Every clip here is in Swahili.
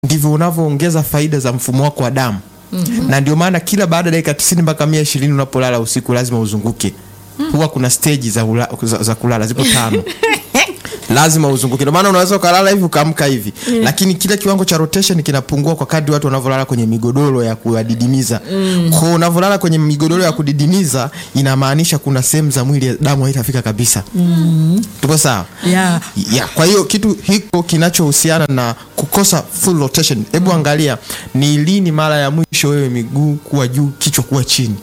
ndivyo unavyoongeza faida za mfumo wako wa damu mm-hmm. na ndio maana kila baada ya dakika tisini mpaka mia ishirini unapolala usiku lazima uzunguke huwa kuna steji za, ula, za, za kulala zipo tano lazima uzunguke ndio maana unaweza ukalala hivi ukaamka hivi mm. lakini kile kiwango cha rotation kinapungua kwa kadri watu wanavyolala kwenye migodoro ya kudidimiza mm. kwao unavyolala kwenye migodoro ya kudidimiza inamaanisha kuna sehemu za mwili damu haitafika kabisa mm. tupo sawa Yeah. ya kwa hiyo kitu hiko kinachohusiana na kukosa full rotation hebu angalia ni lini mara ya mwisho wewe miguu kuwa juu kichwa kuwa chini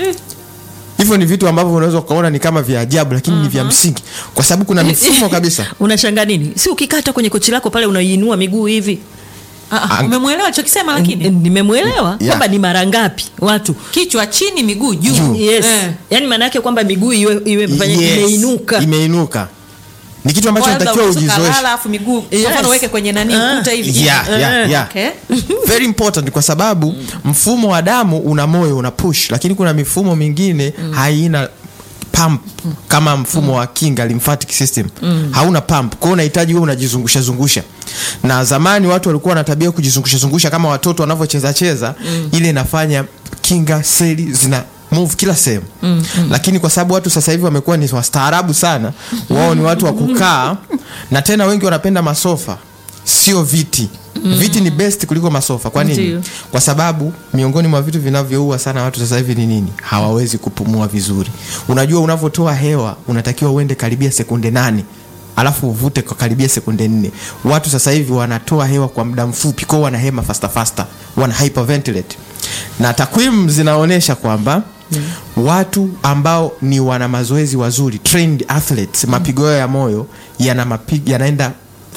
hivyo ni vitu ambavyo unaweza ukaona ni kama vya ajabu lakini ni vya msingi kwa sababu kuna mifumo kabisa unashanga nini si ukikata kwenye kochi lako pale unaiinua miguu hivi Ah, ah, Ang- umemwelewa chokisema lakini N- nimemwelewa Yeah. kwamba ni mara ngapi watu kichwa chini miguu juu Juu. yes Eh. yaani maana yake kwamba miguu iwe, iwe fanya- Yes, imeinuka imeinuka ni kitu ambacho Kwa labda natakiwa unaweza ujizoeshe ukalala, alafu miguu kwa Yes. mfano uweke kwenye nani Ah. ukuta hivi yeah, yeah, yeah. Okay. very important kwa sababu mfumo wa damu una moyo una push lakini kuna mifumo mingine haina pump kama mfumo wa kinga lymphatic system hauna pump kwao unahitaji wewe unajizungusha zungusha na zamani watu walikuwa na tabia ya kujizungusha zungusha kama watoto wanavyocheza cheza ile inafanya kinga seli zina move kila sehemu mm, mm. lakini kwa sababu watu sasa hivi wamekuwa ni wastaarabu sana wao ni watu wa kukaa na tena wengi wanapenda masofa sio viti mm. viti ni best kuliko masofa kwa nini Ndiyo. kwa sababu miongoni mwa vitu vinavyoua sana watu sasa hivi ni nini hawawezi kupumua vizuri unajua unavyotoa hewa unatakiwa uende karibia sekunde nane alafu uvute kwa karibia sekunde nne watu sasa hivi wanatoa hewa kwa muda mfupi kwao wanahema fasta fasta wana hyperventilate na takwimu zinaonyesha kwamba mm. watu ambao ni wana mazoezi wazuri trained athletes mm. mapigo yao ya moyo yana mapi- yanaenda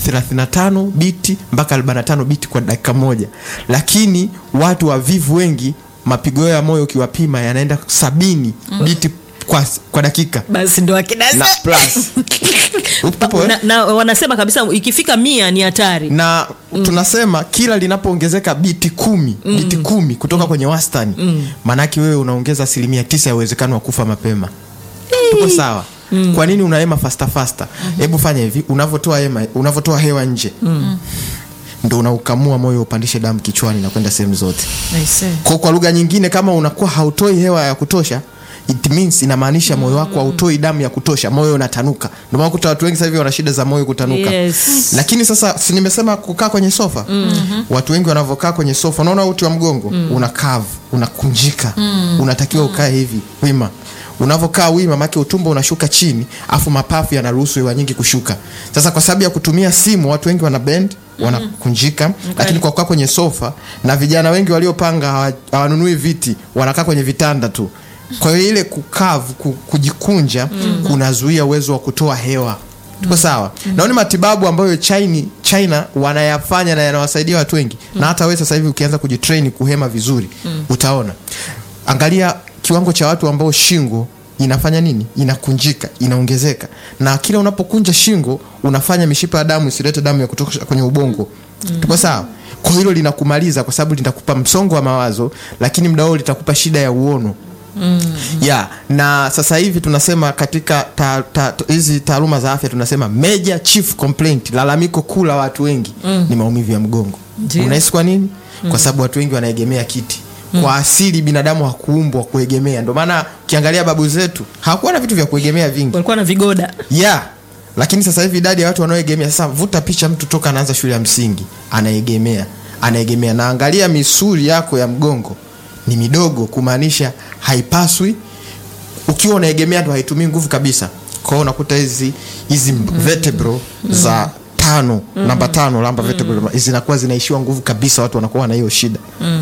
35 biti mpaka 45 biti kwa dakika moja lakini watu wavivu wengi mapigo yao ya moyo ukiwapima yanaenda sabini biti kwa, kwa dakika basi ndo akina na plus Upo, eh? na, na wanasema kabisa ikifika mia ni hatari na mm. tunasema kila linapoongezeka biti kumi mm. biti kumi kutoka kwenye wastani mm. maanake wewe unaongeza asilimia tisa ya uwezekano wa kufa mapema tuko sawa mm. kwa nini unahema fasta fasta hebu fanya hivi unavyotoa hema unavyotoa hewa nje mm. ndo unaukamua moyo upandishe damu kichwani na kwenda sehemu zote kwa, kwa lugha nyingine kama unakuwa hautoi hewa ya kutosha it means inamaanisha moyo wako hautoi damu ya kutosha moyo unatanuka ndio maana kuta watu wengi sasa hivi wana shida za moyo kutanuka Yes. lakini sasa si nimesema kukaa kwenye sofa mm-hmm. watu wengi wanavyokaa kwenye sofa unaona uti wa mgongo mm. una kavu unakunjika mm. unatakiwa ukae hivi wima unavyokaa wima make utumbo unashuka chini afu mapafu yanaruhusu hewa nyingi kushuka sasa kwa sababu ya kutumia simu watu wengi wana bend wanakunjika mm-hmm. lakini kwa kukaa kwenye sofa na vijana wengi waliopanga hawa- hawanunui viti wanakaa kwenye vitanda tu kwa hiyo ile kukavu ku- kujikunja mm. kunazuia uwezo wa kutoa hewa tuko sawa mm. naoni matibabu ambayo china, china wanayafanya na yanawasaidia watu wengi mm. na hata wewe sasa hivi ukianza kujitrain kuhema vizuri mm. utaona angalia kiwango cha watu ambao shingo inafanya nini inakunjika inaongezeka na kila unapokunja shingo unafanya mishipa ya damu isilete damu ya kutosha kwenye ubongo mm. tuko sawa kwa hilo linakumaliza kwa sababu litakupa msongo wa mawazo lakini mda huo litakupa shida ya uono mm. ya na sasa hivi tunasema katika ta- ta- hizi ta, taaluma za afya tunasema major chief complaint lalamiko kuu la watu wengi mm. ni maumivu ya mgongo Ndio. unahisi kwa nini mm. kwa sababu watu wengi wanaegemea kiti kwa asili binadamu hakuumbwa kuegemea ndio maana ukiangalia babu zetu hawakuwa na vitu vya kuegemea vingi walikuwa na vigoda yeah lakini sasa hivi idadi ya watu wanaoegemea sasa vuta picha mtu toka anaanza shule ya msingi anaegemea anaegemea na angalia misuli yako ya mgongo ni midogo kumaanisha haipaswi ukiwa unaegemea ndo haitumii nguvu kabisa kwa hiyo unakuta hizi hizi vertebro za tano namba tano namba vertebro zinakuwa zinaishiwa nguvu kabisa watu wanakuwa na hiyo shida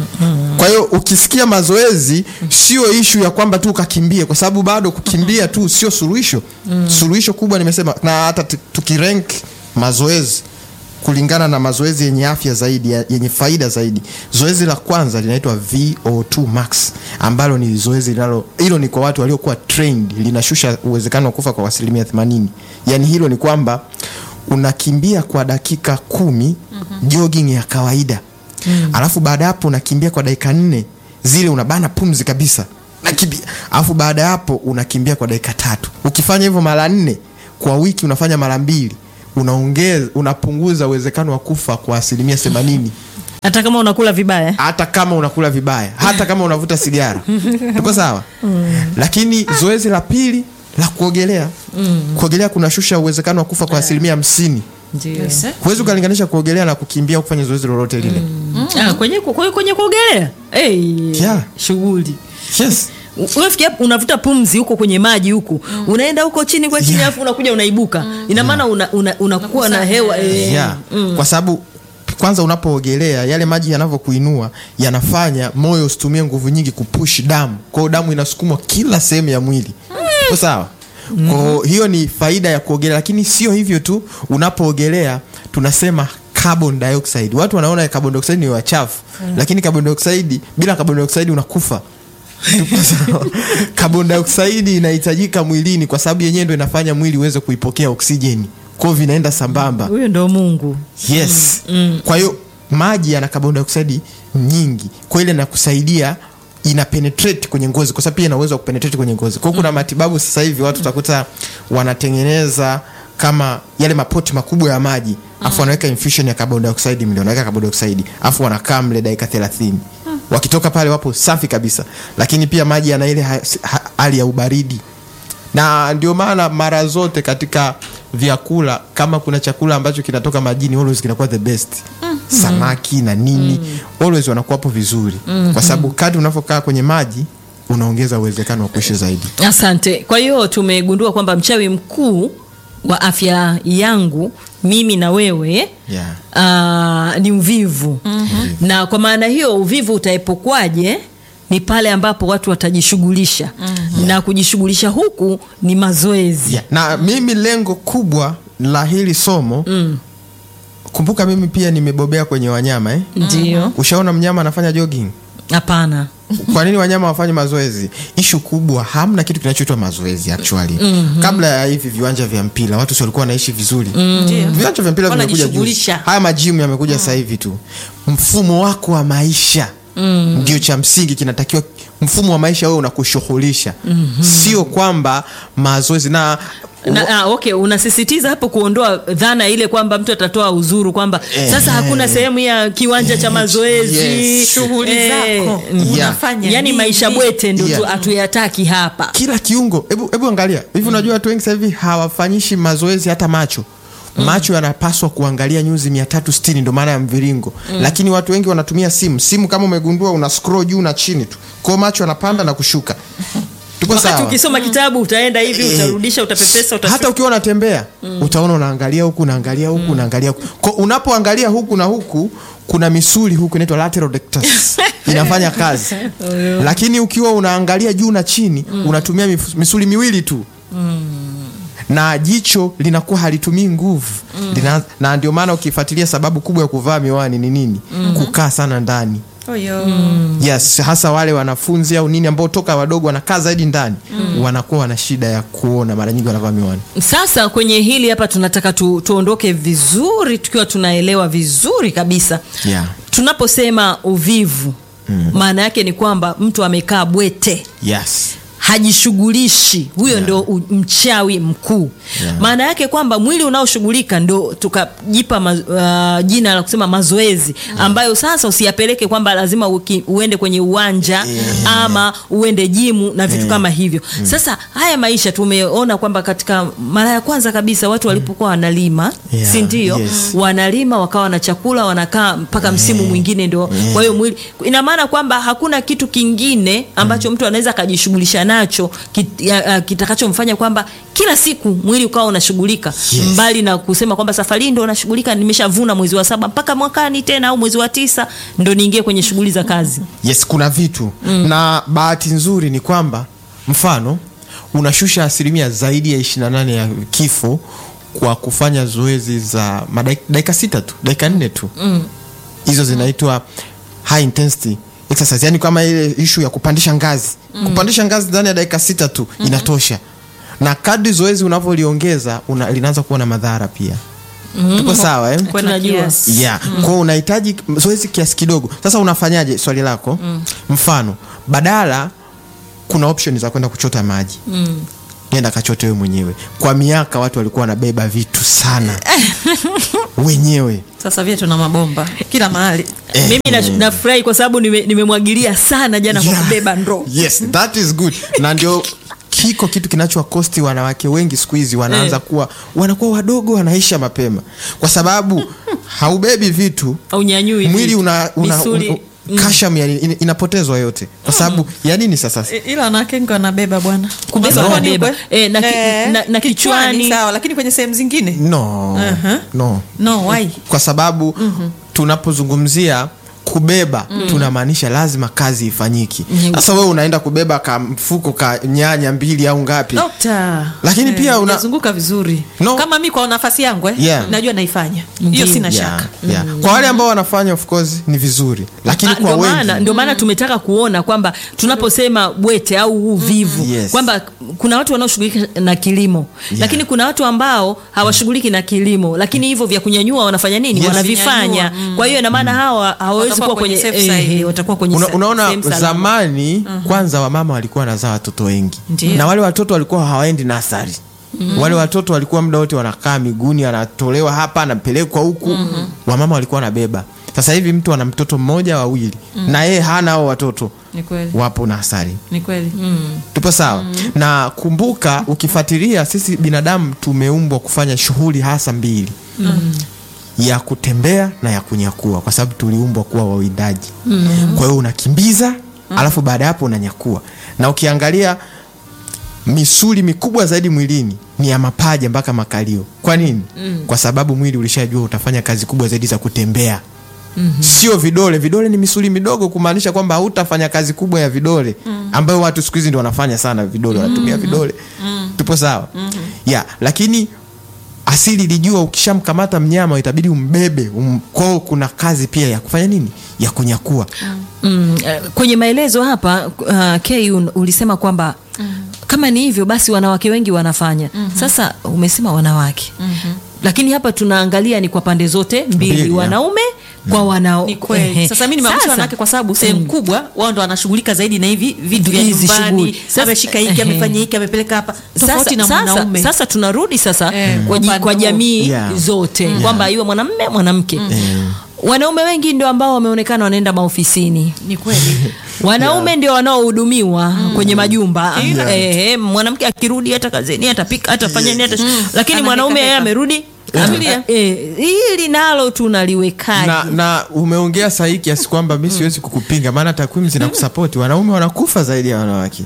kwa hiyo ukisikia mazoezi sio ishu ya kwamba tu ukakimbie kwa sababu bado kukimbia tu sio suluhisho suluhisho kubwa nimesema na hata tu- tukirank mazoezi kulingana na mazoezi yenye afya zaidi ya- yenye faida zaidi zoezi la kwanza linaitwa vo2 max ambalo ni zoezi linalo hilo ni kwa watu waliokuwa trained linashusha uwezekano wa kufa kwa asilimia 80 yaani hilo ni kwamba unakimbia kwa dakika kumi mm-hmm. jogging ya kawaida mm. alafu baada ya hapo unakimbia kwa dakika nne zile unabana pumzi kabisa nakimbia alafu baada ya hapo unakimbia kwa dakika tatu ukifanya hivyo mara nne kwa wiki unafanya mara mbili unaongeza unapunguza uwezekano wa kufa kwa asilimia themanini hata kama unakula vibaya hata kama unakula vibaya hata kama unavuta sigara tuko sawa lakini zoezi la pili la kuogelea kuogelea kunashusha uwezekano wa kufa kwa asilimia hamsini Yes, eh? huwezi ukalinganisha kuogelea na kukimbia au kufanya zoezi lolote lile Ah, kwenye kwenye, kwenye kuogelea hey, Yeah. shughuli yes. unafikia unavuta pumzi huko kwenye maji huku unaenda huko chini kwa chini Yeah. alafu unakuja unaibuka ina maana una, una, unakuwa na hewa eh, yeah. kwa sababu kwanza unapoogelea yale maji yanavyokuinua yanafanya moyo usitumie nguvu nyingi kupush damu kwao damu inasukumwa kila sehemu ya mwili Uko sawa Kwa hiyo ni faida ya kuogelea lakini sio hivyo tu unapoogelea tunasema carbon dioxide watu wanaona carbon dioxide ni wachafu lakini carbon dioxide bila carbon dioxide unakufa Tuko sawa. carbon dioxide inahitajika mwilini kwa sababu yenyewe ndo inafanya mwili uweze kuipokea oksijeni kwao vinaenda sambamba huyo ndo mungu yes kwa hiyo maji yana carbon dioxide nyingi kwa ile inakusaidia ina penetrate kwenye ngozi kwa sababu pia ina uwezo wa kupenetrate kwenye ngozi kwa hiyo kuna matibabu sasa hivi watu utakuta wanatengeneza kama yale mapoti makubwa ya maji afu wanaweka infusion ya carbon dioxide mle wanaweka carbon dioxide afu wanakaa mle dakika 30 wakitoka pale wapo safi kabisa lakini pia maji yana ile ha- ha- hali ya ubaridi na ndio maana mara zote katika vyakula kama kuna chakula ambacho kinatoka majini always kinakuwa the best samaki na nini always wanakuwapo vizuri kwa sababu kadri unavyokaa kwenye maji unaongeza uwezekano wa kuishi zaidi asante kwa hiyo tumegundua kwamba mchawi mkuu wa afya yangu mimi na wewe Yeah. ah, ni uvivu mm-hmm. na kwa maana hiyo uvivu utaepukwaje ni pale ambapo watu watajishughulisha mm-hmm. na kujishughulisha huku ni mazoezi yeah. na mimi lengo kubwa la hili somo mm. kumbuka mimi pia nimebobea kwenye wanyama eh? ndio ushaona mnyama anafanya jogging hapana kwa nini wanyama wafanye mazoezi ishu kubwa hamna kitu kinachoitwa mazoezi actually mm-hmm. kabla ya hivi viwanja vya mpira watu si walikuwa wanaishi vizuri Ndio. viwanja vya mpira vimekuja juzi Wanajishughulisha. haya majimu yamekuja sasa hivi tu mfumo wako wa maisha mm. ndio cha msingi kinatakiwa mfumo wa maisha wewe unakushughulisha mm-hmm. sio kwamba mazoezi na na, ah, okay unasisitiza hapo kuondoa dhana ile kwamba mtu atatoa uzuru kwamba Eh. sasa hakuna sehemu ya kiwanja cha mazoezi Yes. Shughuli Eh, zako mm. unafanya yani nini? maisha bwete ndo Yeah. tu- hatuyataki hapa kila kiungo hebu hebu angalia hivi unajua watu wengi sasa hivi hawafanyishi mazoezi hata macho macho yanapaswa kuangalia nyuzi 360 ndo maana ya mviringo lakini watu wengi wanatumia simu simu kama umegundua una scroll juu na chini tu kwao macho yanapanda na kushuka tuko wakati sawa ukisoma kitabu utaenda hivi Eh, utarudisha utapepesa hata utashuka. ukiwa unatembea utaona unaangalia huku unaangalia huku unaangalia huku Kwa unapoangalia huku na huku kuna misuli huku inaitwa lateral rectus inafanya kazi lakini ukiwa unaangalia juu na chini unatumia mif- misuli miwili tu na jicho linakuwa halitumii nguvu Lina, na ndio maana ukifuatilia sababu kubwa ya kuvaa miwani ni nini kukaa sana ndani Oyo. yes hasa wale wanafunzi au nini ambao toka wadogo wanakaa zaidi ndani wanakuwa wana shida ya kuona mara nyingi wanavaa miwani sasa kwenye hili hapa tunataka tu, tuondoke vizuri tukiwa tunaelewa vizuri kabisa Yeah. tunaposema uvivu maana yake ni kwamba mtu amekaa bwete yes hajishughulishi huyo Yeah. ndo u- mchawi mkuu Yeah. maana yake kwamba mwili unaoshughulika ndo tukajipa ma, uh, jina la kusema mazoezi ambayo sasa usiyapeleke kwamba lazima uki, uende kwenye uwanja Yeah. ama uende jimu na vitu Yeah. kama hivyo sasa haya maisha tumeona kwamba katika mara ya kwanza kabisa watu walipokuwa wanalima Yeah. si ndio Yes. wanalima wakawa na chakula wanakaa mpaka msimu mwingine ndio Yeah. kwa hiyo mwili ina maana kwamba hakuna kitu kingine ambacho mtu anaweza akajishughulisha nacho kit- ya- ya- kitakachomfanya kwamba kila siku mwili ukawa unashughulika Yes. mbali na kusema kwamba safari hii ndo unashughulika nimeshavuna mwezi wa saba mpaka mwakani tena au mwezi wa tisa ndo niingie kwenye shughuli za kazi yes kuna vitu na bahati nzuri ni kwamba mfano unashusha asilimia zaidi ya 28 ya kifo kwa kufanya zoezi za madaik- dakika sita tu dakika nne tu hizo zinaitwa high intensity exercise yani kama ile ishu ya kupandisha ngazi kupandisha ngazi ndani ya dakika sita tu inatosha na kadri zoezi unavyoliongeza una, linaanza kuwa na madhara pia tuko sawa eh? Kwa na Tunajua. kiasi. yeah. mm. kwao unahitaji zoezi kiasi kidogo sasa unafanyaje swali lako mm. mfano badala kuna option za kwenda kuchota maji mm. nenda kachote wewe mwenyewe kwa miaka watu walikuwa wanabeba vitu sana wenyewe sasa vyetu na mabomba kila mahali mimi na- nafurahi kwa sababu nime- nimemwagilia sana jana kwa Yeah. kubeba ndoo yes that is good na ndio kiko kitu kinachowakosti wanawake wengi siku hizi wanaanza kuwa wanakuwa wadogo wanaisha mapema kwa sababu haubebi vitu aunyanyui mwili una, una, misuli una, kasham yani in- inapotezwa yote kwa sababu ya nini sasa I- ila wanawake wengi wanabeba bwana Kubeba Sokoni wanabeba. huko, Eh, na ki- na- na kichwani. sawa lakini kwenye sehemu zingine no Aha. no no why kwa sababu tunapozungumzia kubeba tunamaanisha lazima kazi ifanyiki sasa wewe unaenda kubeba ka mfuko ka nyanya mbili au ngapi dokta Lakini pia una- unazunguka vizuri No. kama mi kwa nafasi yangu eh, Yeah. najua naifanya hiyo sina Yeah, shaka yeah. kwa wale ambao wanafanya of course ni vizuri lakini Ah, kwa ndio maana wengi ndio maana tumetaka kuona kwamba tunaposema bwete au uvivu Yes. kwamba kuna watu wanaoshughulika na kilimo lakini kuna watu ambao hawashughuliki na kilimo lakini hivyo vya kunyanyua wanafanya nini Yes. wanavifanya Kunyanyua, kwa hiyo ina maana hawa hawawezi Watakuwa kuwa kwenye kwenye safe side. eh, watakuwa kwenye Una, sa- unaona sehemu salama. zamani kwanza wamama walikuwa wanazaa watoto wengi Ndiyo. na wale watoto walikuwa hawaendi nasari wale watoto walikuwa muda wote wanakaa miguuni anatolewa hapa anapelekwa huku wamama walikuwa wanabeba sasa hivi mtu ana mtoto mmoja wawili na yeye hana hao watoto ni kweli wapo nasari ni kweli tupo sawa na kumbuka ukifuatilia sisi binadamu tumeumbwa kufanya shughuli hasa mbili ya kutembea na ya kunyakua kwa sababu tuliumbwa kuwa wawindaji kwa hiyo unakimbiza alafu baada ya hapo unanyakua na ukiangalia misuli mikubwa zaidi mwilini ni ya mapaja mpaka makalio kwa nini kwa sababu mwili ulishajua utafanya kazi kubwa zaidi za kutembea sio vidole vidole ni misuli midogo kumaanisha kwamba hautafanya kazi kubwa ya vidole ambayo watu siku hizi ndio wanafanya sana vidole wanatumia vidole tupo sawa ya lakini asili ilijua ukishamkamata mnyama itabidi umbebe um, kwao kuna kazi pia ya kufanya nini ya kunyakua Mm, eh, kwenye maelezo hapa uh, K un- ulisema kwamba kama ni hivyo basi wanawake wengi wanafanya sasa umesema wanawake lakini hapa tunaangalia ni kwa pande zote mbili, Mbili, ya. wanaume kwa wanao ni kweli Ehe. sasa mi nimeamsha Sasa- wanawake kwa sababu sehemu kubwa wao ndo wanashughulika zaidi na hivi vitu vya Hizi nyumbani shughuli. Sasa- ameshika hiki ehe. amefanya hiki amepeleka hapa tofauti sasa, na sasa, mwanaume sasa tunarudi sasa Eh, kwa, ji- upande kwa huo. jamii Yeah. zote kwamba iwe mwanamme mwanamke wanaume wengi ndio ambao wameonekana wanaenda maofisini ni kweli wanaume ndio wanaohudumiwa kwenye majumba Kila eh, mwanamke akirudi hata kazini atapika atafanya nini hata lakini Anapika mwanaume yeye pika. amerudi Ametulia. eh, hili nalo tunaliwekaje na, na umeongea sahihi kiasi kwamba mi siwezi kukupinga maana takwimu zinakusapoti wanaume wanakufa zaidi ya wanawake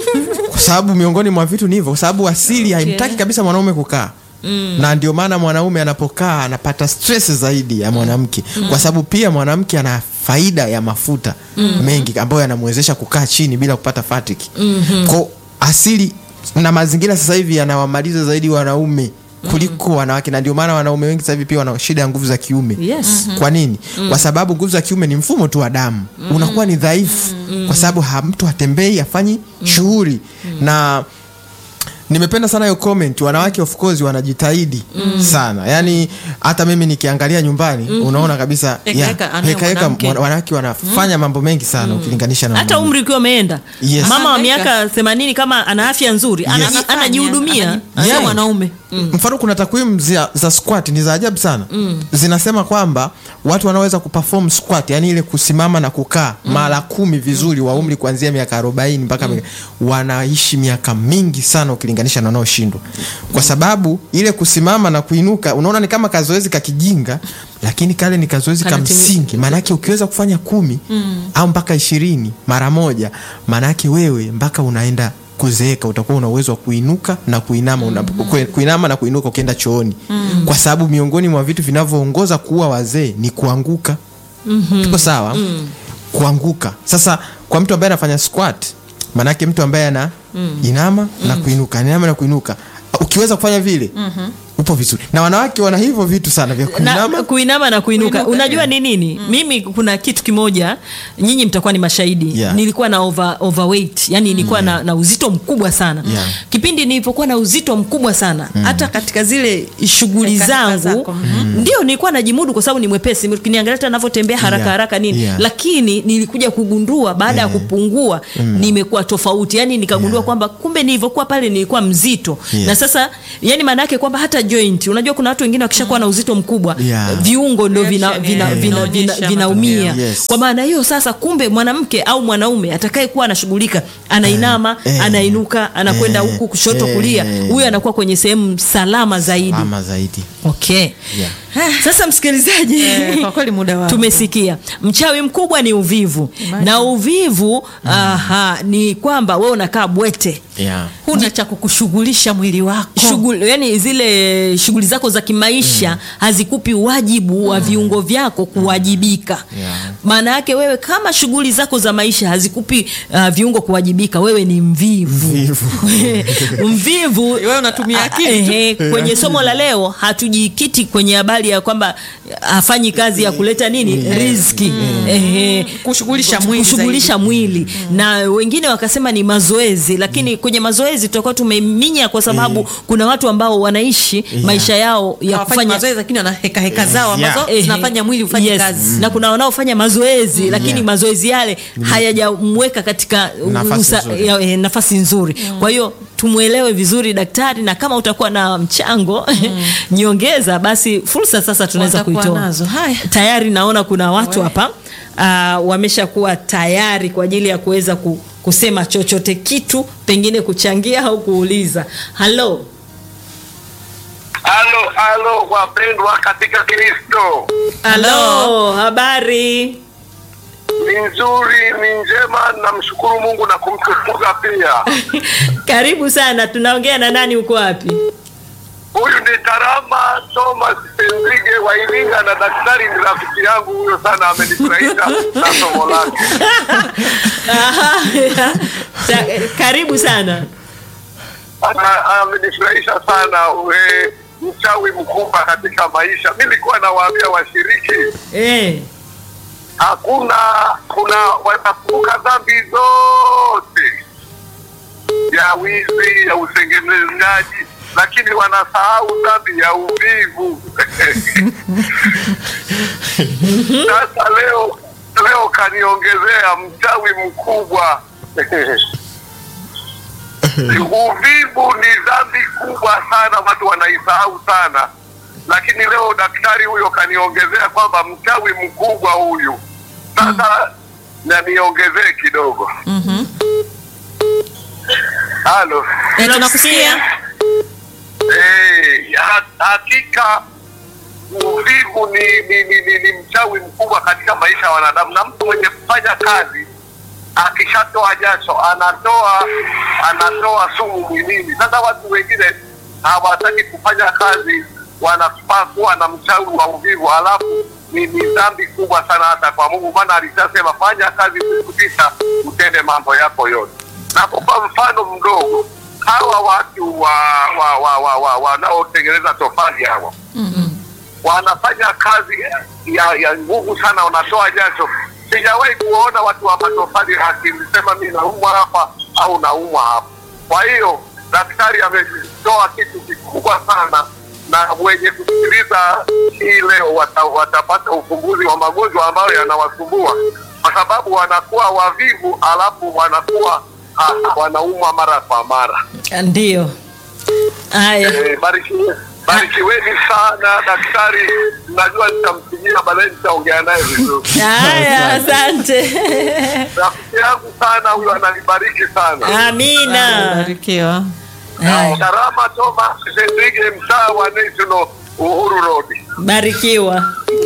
kwa sababu miongoni mwa vitu ni hivyo kwa sababu asili haimtaki kabisa mwanaume kukaa na ndio maana mwanaume anapokaa anapata stress zaidi ya mwanamke kwa sababu pia mwanamke ana faida ya mafuta mengi ambayo yanamwezesha kukaa chini bila kupata fatiki ko asili na mazingira sasa hivi yanawamaliza zaidi wanaume kuliko wanawake na ndio maana wanaume wengi sasa hivi pia wana shida ya nguvu za kiume yes kwa nini kwa sababu nguvu za kiume ni mfumo tu wa damu unakuwa ni dhaifu kwa sababu ha, mtu hatembei hafanyi shughuli na nimependa sana hiyo comment wanawake of course wanajitahidi sana yaani hata mimi nikiangalia nyumbani unaona kabisa Heka yeah, heka, anaye heka heka, mwanamke. wana- wanawake wanafanya mambo mengi sana ukilinganisha na hata wanaume. umri ukiwa umeenda Yes. mama wa Anahangaika. miaka themanini kama ana afya nzuri anaji- Anafanya, anajihudumia anaji- Yeah. sio mwanaume mfano kuna takwimu za, za squat ni za ajabu sana zinasema kwamba watu wanaoweza kuperform squat yani ile kusimama na kukaa mara kumi vizuri wa umri kuanzia miaka 40 mpaka miaka- wanaishi miaka mingi sana ukilinganisha na wanaoshindwa kwa sababu ile kusimama na kuinuka unaona ni kama kazoezi kakijinga lakini kale ni kazoezi ka Kanatimi- msingi maanake ukiweza kufanya kumi au mpaka ishirini mara moja maanake wewe mpaka unaenda kuzeeka utakuwa una uwezo wa kuinuka na kuinama una, ku- kuinama na kuinuka ukienda chooni kwa sababu miongoni mwa vitu vinavyoongoza kuwa wazee ni kuanguka tuko sawa kuanguka sasa kwa mtu ambaye anafanya squat maanake mtu ambaye ana inama na kuinuka inama na kuinuka ukiweza kufanya vile upo vizuri na wanawake wana hivyo vitu sana vya na, kuinama kuinama na kuinuka, Kuinuka, unajua ni nini mimi kuna kitu kimoja nyinyi mtakuwa ni mashahidi Yeah. nilikuwa na over, overweight yani nilikuwa na, na uzito mkubwa sana Yeah. kipindi nilipokuwa na uzito mkubwa sana hata katika zile shughuli Heka heka zangu zako, ndio nilikuwa najimudu kwa sababu ni mwepesi ukiniangalia hata navyotembea haraka Yeah. haraka nini Yeah. lakini nilikuja kugundua baada ya kupungua nimekuwa tofauti yani nikagundua kwamba kumbe nilivyokuwa pale nilikuwa mzito Yes. na sasa yani maana yake kwamba hata joint unajua kuna watu wengine wakishakuwa na uzito mkubwa Yeah. viungo ndo vina, Reaction, vina, yeah, vina, vina, inaonyesha vinaumia matokeo. Yes. kwa maana hiyo sasa kumbe mwanamke au mwanaume atakayekuwa anashughulika anainama Eh. anainuka anakwenda Eh. huku kushoto Eh. kulia huyo anakuwa kwenye sehemu salama zaidi ama zaidi okay Yeah. sasa msikilizaji Eh, kwa kweli muda wako. tumesikia mchawi mkubwa ni uvivu na uvivu aha, ni kwamba wewe unakaa bwete yeah. huna cha kukushughulisha mwili wako shughuli yani zile shughuli zako za kimaisha hazikupi wajibu wa viungo vyako kuwajibika Yeah. maana yake wewe kama shughuli zako za maisha hazikupi uh, viungo kuwajibika wewe ni mvivu Mvivu. mvivu Wewe unatumia Ah, akili ehe, kwenye somo la leo hatujikiti kwenye habari ya kwamba hafanyi kazi ya kuleta nini riziki Ehe. Kushughulisha mwili kushughulisha mwili na wengine wakasema ni mazoezi lakini kwenye mazoezi tutakuwa tumeminya kwa sababu kuna watu ambao wanaishi maisha yao ya hawafanyi kufanya mazoezi lakini wana heka heka zao Yeah. ambazo Ehe. zinafanya mwili ufanye Yes. kazi na kuna wanaofanya mazoezi lakini Yeah. mazoezi yale hayajamweka katika Nafasi usa- nzuri. ya- eh, nafasi nzuri kwa hiyo tumwelewe vizuri daktari na kama utakuwa na mchango nyongeza basi fursa sasa tunaweza Watakuwa kuitoa nazo. Haya. tayari naona kuna watu hapa uh, wameshakuwa tayari kwa ajili ya kuweza ku, kusema chochote kitu pengine kuchangia au kuuliza halo Halo, halo wapendwa katika Kristo, halo habari ni nzuri, ni njema, namshukuru Mungu na kumtukuza pia. karibu sana tunaongea na nani uko wapi Huyu ni Tarama Thomas Penzige wa Iringa, na daktari ni rafiki yangu huyo sana, amenifurahisha na somo lake. Aha, Ta- karibu sana Ana- Amenifurahisha sana we, mchawi mkubwa katika maisha. Mi nilikuwa nawaambia washiriki eh. hakuna kuna wanakumbuka dhambi zote ya wizi ya usengenezaji lakini wanasahau dhambi ya uvivu sasa leo leo kaniongezea mchawi mkubwa uvivu ni dhambi kubwa sana watu wanaisahau sana lakini leo daktari huyo kaniongezea kwamba mchawi mkubwa huyu sasa na niongezee kidogo halo Eh, tunakusikia Eh, ha- hakika uvivu ni, ni, ni, ni, ni mchawi mkubwa katika maisha ya wanadamu, na mtu mwenye kufanya kazi akishatoa jasho anatoa anatoa sumu mwilini. Sasa watu wengine hawataki kufanya kazi, wanafaa kuwa na mchawi wa uvivu, alafu ni, ni dhambi kubwa sana hata kwa Mungu, maana alishasema fanya kazi siku tisa utende mambo yako yote. Nakupa mfano mdogo, hawa watu wa wa wa wa wa wanaotengeneza tofali hawa wanafanya kazi ya ya nguvu sana, wanatoa jasho. Sijawahi kuona watu wa matofali akisema mi naumwa hapa au naumwa hapa. Kwa hiyo daktari ametoa kitu kikubwa sana, na wenye kusikiliza hii leo wata, watapata ufumbuzi wa magonjwa ambayo yanawasumbua, kwa sababu wanakuwa wavivu, alafu wanakuwa ah, wanaumwa mara kwa mara. ndio haya Eh, barikiwe- barikiweni sana daktari, najua nitampigia baadaye, nitaongea naye vizuri. haya asante Rafiki yangu sana huyo, ananibariki sana. amina barikiwa Haya, Karama Thomas Sendrige, mtaa wa National Uhuru Road. barikiwa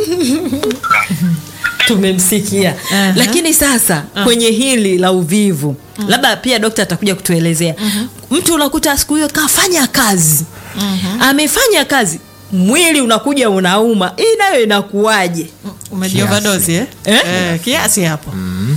tumemsikia Aha. lakini sasa kwenye hili la uvivu labda pia dokta atakuja kutuelezea mtu unakuta siku hiyo kafanya kazi amefanya kazi mwili unakuja unauma hii nayo inakuwaje umejiovadozi eh? Eh? Eh, kiasi hapo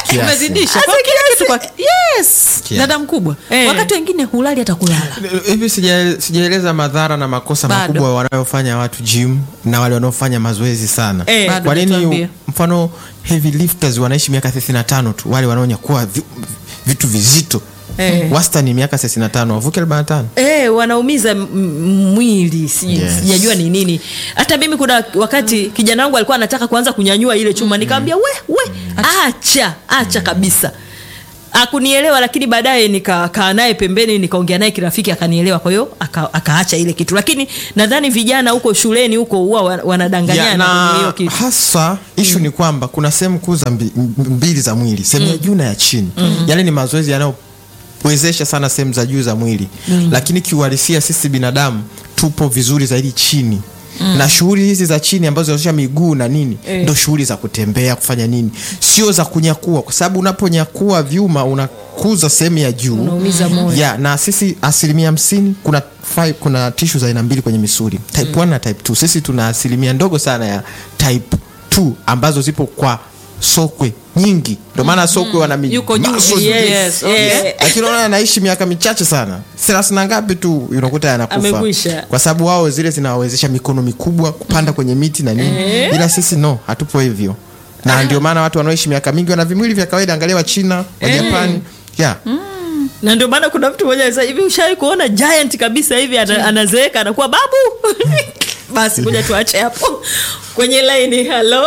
Kiasi. umezidisha Hasa Kwa kila kiasi. kitu kwa- yes Kiasi. dada mkubwa Eh. wakati wengine hulali hata kulala hivi sija- sijaeleza madhara na makosa Bado. makubwa wanayofanya watu gym na wale wanaofanya mazoezi sana Eh. Bado kwa hujatuambia. nini mfano heavy lifters wanaishi miaka 35 tu wale wanaonyakua vi, vitu vizito Eh. wastani miaka 35 wavuke 45 Eh, wanaumiza m- m- mwili si- Yes. sijajua ni nini hata mimi kuna wakati kijana wangu alikuwa anataka kuanza kunyanyua ile chuma nikamwambia we we acha acha kabisa akunielewa lakini baadaye nikakaa naye pembeni nikaongea naye kirafiki akanielewa kwa hiyo aka- akaacha ile kitu lakini nadhani vijana huko shuleni huko huwa wa- Ya, wanadanganyana kwenye hiyo na kitu hasa ishu ni kwamba kuna sehemu kuu za mbi- m- mbili za mwili sehemu ya juu na ya chini yale ni mazoezi yanayowezesha sana sehemu za juu za mwili lakini kiuhalisia sisi binadamu tupo vizuri zaidi chini na shughuli hizi za chini ambazo zinaonyesha miguu na nini Eh. ndo shughuli za kutembea kufanya nini sio za kunyakua kwa sababu unaponyakua vyuma unakuza sehemu ya juu Unaumiza moyo. ya na sisi asilimia hamsini kuna five, kuna tishu za aina mbili kwenye misuli type 1 na type 2 sisi tuna asilimia ndogo sana ya type 2 ambazo zipo kwa sokwe nyingi ndio maana sokwe wana mi- Yuko juu. muscles Yes, Yes, eh, lakini unaona anaishi miaka michache sana thelathini na ngapi tu unakuta yanakufa Amekwisha. kwa sababu wao zile zinawawezesha mikono mikubwa kupanda kwenye miti na nini ila sisi no hatupo hivyo na ndio maana watu wanaoishi miaka mingi wana vimwili vya kawaida angalia wa china wa japani yeah. na ndio maana kuna mtu mmoja anasema hivi ushawai kuona giant kabisa hivi ana, anazeeka anakuwa babu basi kuja tuache hapo kwenye laini halo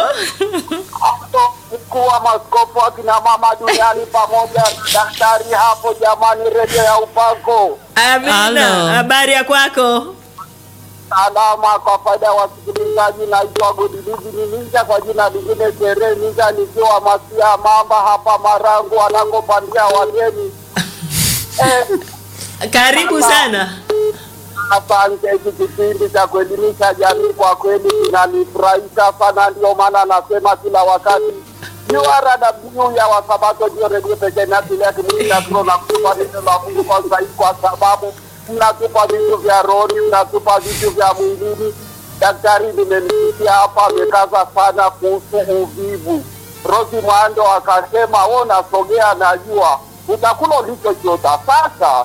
mkuu wa maskofu akina mama duniani pamoja na daktari hapo jamani redio ya upako amina Halo. habari ya kwako salama kwa faida ya wasikilizaji naitwa godidizi ni ninja kwa jina lingine sherehe ninja nikiwa masia mamba hapa marangu wanakopandia wageni eh, karibu sana Asante, hiki kipindi cha kuelimisha jamii kwa kweli kinanifurahisha sana, ndio maana nasema kila wakati URW ya Wasabato ndio redio pekee inayotulia kimwili na kiroho na kutupa neno la Mungu kwa zaidi, kwa sababu mnatupa vitu vya rohoni, mnatupa vitu vya mwilini. Daktari nimemsikia hapa amekaza sana kuhusu uvivu. Rosi Mwando akasema wewe unasogea, najua utakula ulichokiota. Sasa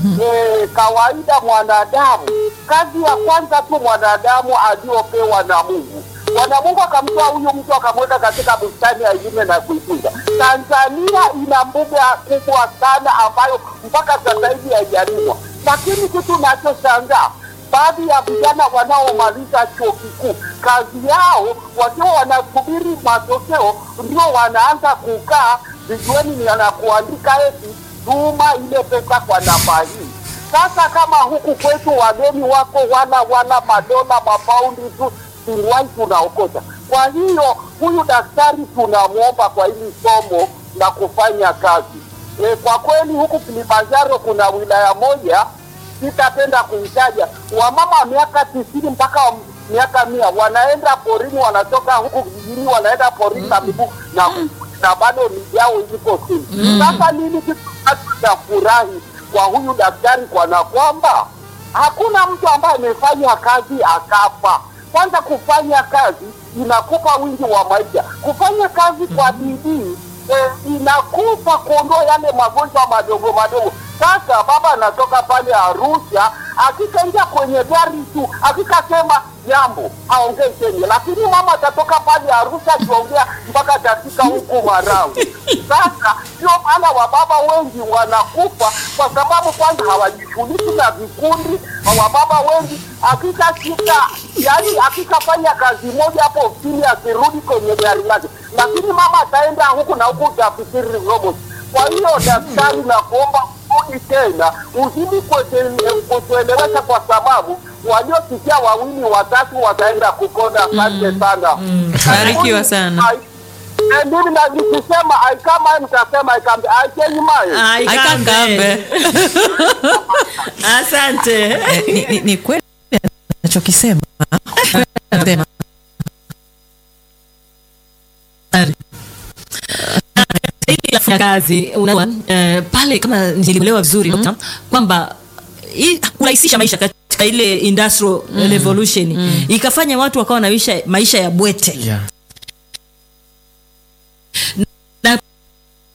Eh, kawaida mwanadamu, kazi ya kwanza tu mwanadamu aliyopewa na Mungu. Bwana Mungu akamtoa huyu mtu akamweka katika bustani ya Edeni na kuitunza. Tanzania ina mbuga kubwa sana ambayo mpaka sasa hivi haijalimwa, lakini kitu nachoshangaa baadhi ya vijana wanaomaliza chuo kikuu kazi yao wakiwa wanasubiri matokeo, ndio wanaanza kukaa vijueni na kuandika eti tuma ile pesa kwa namba hii. Sasa kama huku kwetu wageni wako wana wana madola mapaundi tu, siliwai tunaokota. Kwa hiyo huyu daktari tunamwomba kwa hili somo la kufanya kazi e, kwa kweli huku Kilimanjaro kuna wilaya moja sitapenda kuitaja, wamama miaka tisini mpaka miaka mia wanaenda porini, wanatoka huku vijijini wanaenda porini na miguu na na bado miji yao iko chini. Sasa nini kitu cha furahi kwa huyu daktari, kwana kwamba hakuna mtu ambaye amefanya kazi akafa. Kwanza kufanya kazi inakupa wingi wa maisha, kufanya kazi kwa bidii eh, inakupa kuondoa yale magonjwa madogo madogo. Sasa baba anatoka pale Arusha, akikaingia kwenye gari tu, akikasema jambo aongee chenye, lakini mama atatoka pale Arusha akiongea mpaka atafika huku Marawi. Sasa ndio maana wababa wengi wanakufa kwa sababu kwanza hawajishughuliki na vikundi. Wababa wengi akikashika, yani akikafanya kazi moja hapo ofisini, akirudi kwenye gari lake, lakini mama ataenda huku na huku, utafikiri robot. Kwa hiyo daktari, na kuomba rudi tena uzidi kutuele- kutuelewesha, kwa sababu waliosikia wawili watatu wataenda kupona. Asante sana, Barikiwa sana. Ai- eh, mimi na nikisema aikama nitasema aikambe aikenyimaye aikangambe asante Eh, ni, ni, ni kweli anachokisema Anasema, hili la kufanya kazi unajua, eh, pale kama nilielewa vizuri Dr. kwamba hii kurahisisha maisha katika ile industrial revolution ikafanya watu wakawa na maisha, maisha ya bwete Yeah. na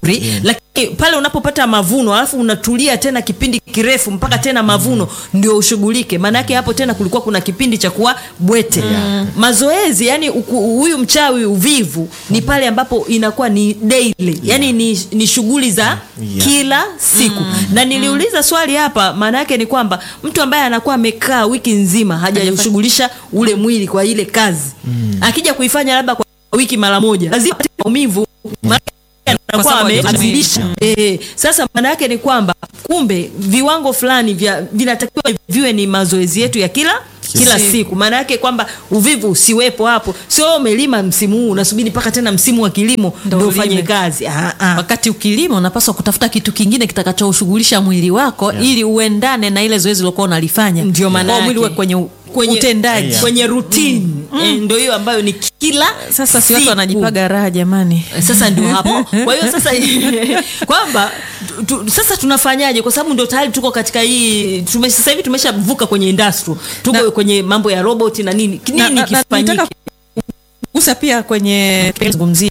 yeah. lakini pale unapopata mavuno alafu unatulia tena kipindi kirefu mpaka tena mavuno ndio ushughulike maanake hapo tena kulikuwa kuna kipindi cha kuwa bwete yeah. mazoezi yani uku- huyu mchawi uvivu ni pale ambapo inakuwa ni daily yani ni, ni shughuli za Yeah. kila siku na niliuliza swali hapa maana yake ni kwamba mtu ambaye anakuwa amekaa wiki nzima hajashughulisha ule mwili kwa ile kazi akija kuifanya labda kwa wiki mara moja lazima apate maumivu Maana anakuwa sababu ame- hajafanya. amezidisha Eh, sasa maana yake ni kwamba kumbe viwango fulani vya vinatakiwa viwe ni mazoezi yetu ya kila kila Siku. siku maana yake kwamba uvivu usiwepo hapo sio umelima msimu huu unasubiri mpaka tena msimu wa kilimo Ndo ndo ufanye ulime. kazi ah, ah. wakati ukilima unapaswa kutafuta kitu kingine kitakachoshughulisha mwili wako yeah. ili uendane na ile zoezi uliokuwa unalifanya Ndio maana Kwa mwili yake. uwe kwenye, u- kwenye utendaji Yeah. kwenye routine eh, ndio hiyo ambayo ni kila sasa si watu siku. wanajipaga raha jamani sasa ndio hapo kwa hiyo sasa kwamba tu, tu, sasa tunafanyaje kwa sababu ndio tayari tuko katika hii tume, sasa hivi tumeshavuka kwenye industry tuko Na- kwenye mambo ya robot na nini Na- nini na- na- kifanyike nitaka gusa pia kwenye zungumzia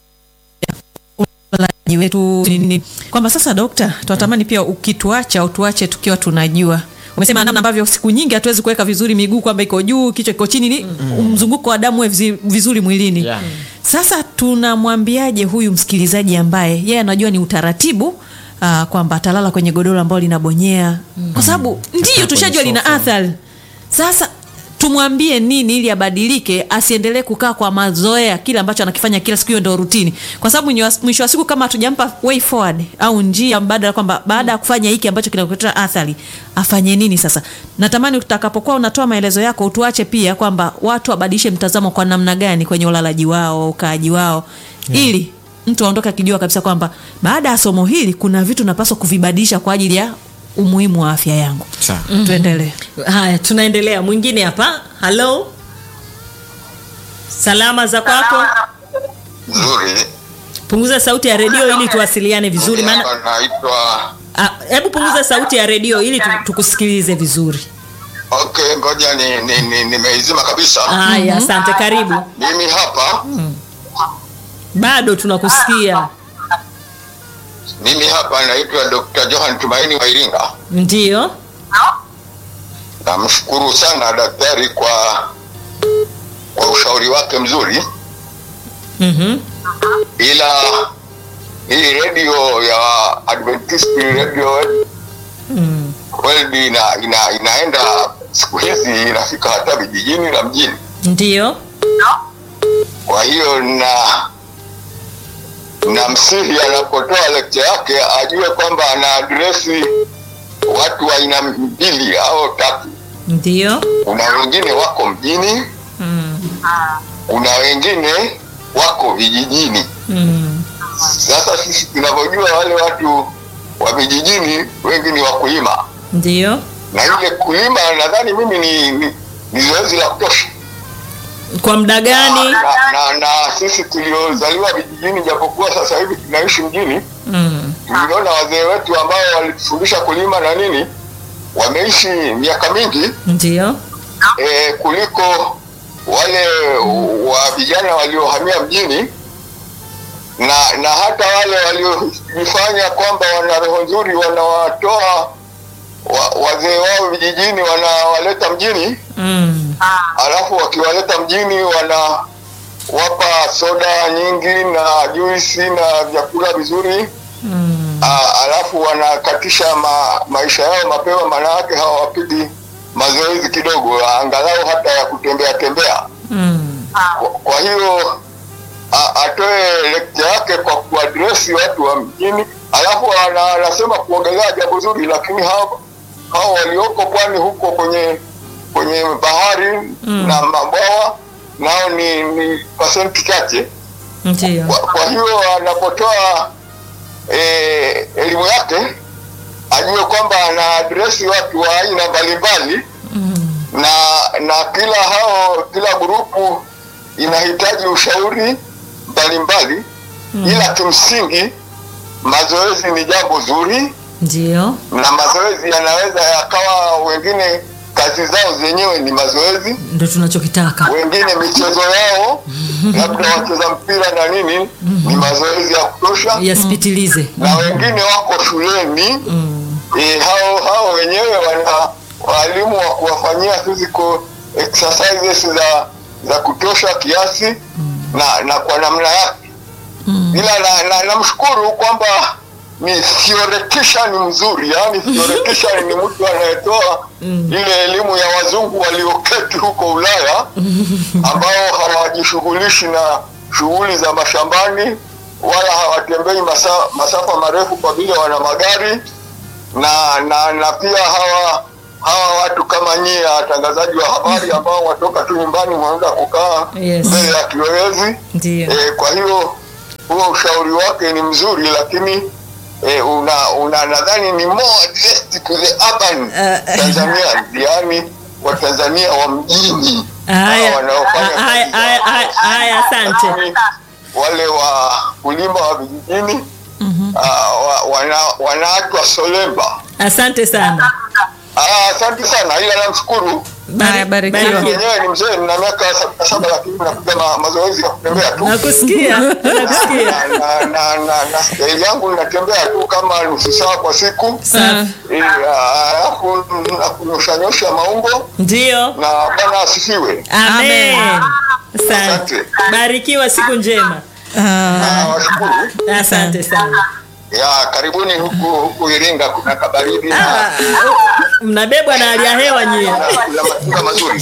ulaji wetu ni- ni- kwamba sasa dokta tunatamani pia ukituacha utuache tukiwa tunajua umesema namna ambavyo siku nyingi hatuwezi kuweka vizuri miguu kwamba iko juu kichwa kiko chini ni mzunguko wa damu uwe vizi- vizuri mwilini Yeah. sasa tunamwambiaje huyu msikilizaji ambaye yeye anajua ni utaratibu uh, kwamba atalala kwenye godoro ambalo linabonyea kwa sababu ndiyo kwenye tushajua lina sofa. athari sasa tumwambie nini ili abadilike asiendelee kukaa kwa mazoea kile ambacho anakifanya kila siku hiyo ndo rutini kwa sababu mwisho wa- mwisho wa siku kama hatujampa way forward au njia mbadala kwamba baada ya kufanya hiki ambacho kinakuletea athari afanye nini sasa natamani utakapokuwa unatoa maelezo yako utuache pia kwamba watu wabadilishe mtazamo kwa namna gani kwenye ulalaji wao ukaaji wao ili mtu aondoke akijua kabisa kwamba baada ya somo hili kuna vitu napaswa kuvibadilisha kwa ajili ya umuhimu wa afya yangu Sawa. tuendelee haya tunaendelea mwingine hapa halo salama za kwako nzuri punguza sauti ya redio ili tuwasiliane vizuri maana Hapa naitwa ah, hebu punguza sauti ya redio ili tu, tukusikilize vizuri okay ngoja ni, ni, ni, nimeizima kabisa haya asante karibu mimi hapa bado tunakusikia mimi hapa naitwa dr johan tumaini wa iringa ndio namshukuru sana daktari kwa kwa ushauri wake mzuri mm-hmm. ila hii redio ya adventist radio mm. world ina, ina, inaenda siku hizi inafika hata vijijini na mjini ndio kwa hiyo na na msihi anapotoa lecture yake ajue kwamba ana adresi watu wa aina mbili au tatu ndio kuna wengine wako mjini mm. kuna wengine wako vijijini Mm. sasa sisi tunavyojua wale watu wa vijijini wengi ni wakulima ndio na ile kulima nadhani mimi ni, ni, ni zoezi la kutosha kwa muda gani na, na, na sisi tuliozaliwa vijijini japokuwa sasa hivi tunaishi mjini mm. niliona wazee wetu ambao walitufundisha kulima na nini wameishi miaka mingi ndio e, kuliko wale wa vijana waliohamia mjini na na hata wale waliojifanya kwamba wana roho nzuri wanawatoa wa, wazee wao vijijini wanawaleta mjini mm. alafu wakiwaleta mjini wanawapa soda nyingi na juisi na vyakula vizuri Mm. Ah, alafu wanakatisha ma, maisha yao mapema, maana yake hawapigi mazoezi kidogo, angalau hata ya kutembea tembea. Mm. Kwa, kwa hiyo a- atoe lecture yake kwa kuadresi watu wa mjini, alafu ana- anasema kuongelea jambo zuri, lakini hao hao walioko pwani huko kwenye kwenye bahari Mm. na mabwawa nao ni, ni pasenti chache. ndio Kwa, kwa hiyo anapotoa eh, elimu yake ajue kwamba ana adresi watu wa aina mbalimbali mm. na na kila hao kila grupu inahitaji ushauri mbalimbali Mm. ila kimsingi mazoezi ni jambo zuri ndio na mazoezi yanaweza yakawa wengine kazi zao zenyewe ni mazoezi ndo tunachokitaka wengine michezo yao labda wacheza mpira na nini ni mazoezi ya kutosha yasipitilize na wengine wako shuleni eh, hao hao wenyewe wana walimu wa kuwafanyia physical exercises za za kutosha kiasi na na kwa namna yake ila na, na, namshukuru kwamba ni theoretician mzuri yani theoretician ni mtu anayetoa ile elimu ya wazungu walioketi huko Ulaya ambao hawajishughulishi na shughuli za mashambani wala hawatembei masa, masafa marefu kwa vile wana magari na na na pia hawa hawa watu kama nyie watangazaji wa habari ambao watoka tu nyumbani wanaweza kukaa Yes. mbele ya kiwezi ndio e, kwa hiyo huo ushauri wake ni mzuri lakini e, una, una nadhani ni more addressed to the urban Tanzania yani watanzania wa mjini Haya, hawa wanaofanya haya, kazi za- haya, haya, haya, asante. Yaani, wale wa kulima wa vijijini ah, wa, wana, wanaachwa solemba asante sana Ah, asante sana ila namshukuru Haya, barikiwa. mimi Barikiwa. mwenyewe ni mzee nina miaka sabini na saba lakini napiga ma, mazoezi ya kutembea tu nakusikia nakusikia na, na, na, na, na staili yangu ninatembea tu kama nusu saa kwa siku Safi. Eh, ah, alafu na kunyoshanyosha maungo ndio na bwana asifiwe amen asante Asante. barikiwa siku njema Ah, washukuru asante sana ya karibuni huku huku Iringa kuna kabaridi Ah, na mnabebwa na hali ya hewa nyie na kuna matunda mazuri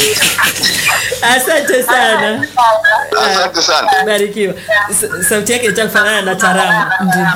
asante sana asante sana barikiwa S- sauti yake itaka kufanana na taramu